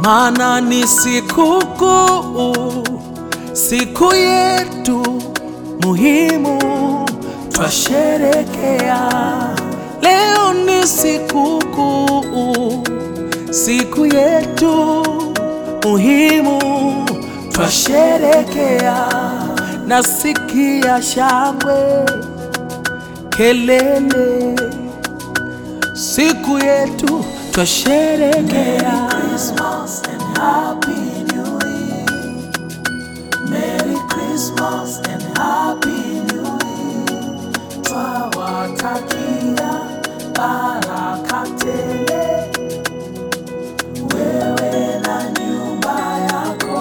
maana ni sikukuu, siku yetu muhimu twasherekea. Leo ni sikukuu, siku yetu muhimu twasherekea. Nasikia shangwe, kelele, siku yetu twasherekea. Christmas and Happy New Year. Merry Christmas and Happy New Year. Twawatakia baraka tele wewe na nyumba yako.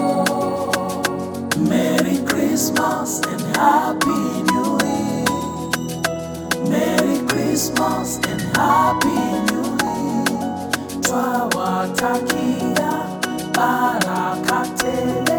Merry Christmas and Happy New Year. Merry Christmas and Happy New Year. Twawatakia baraka tele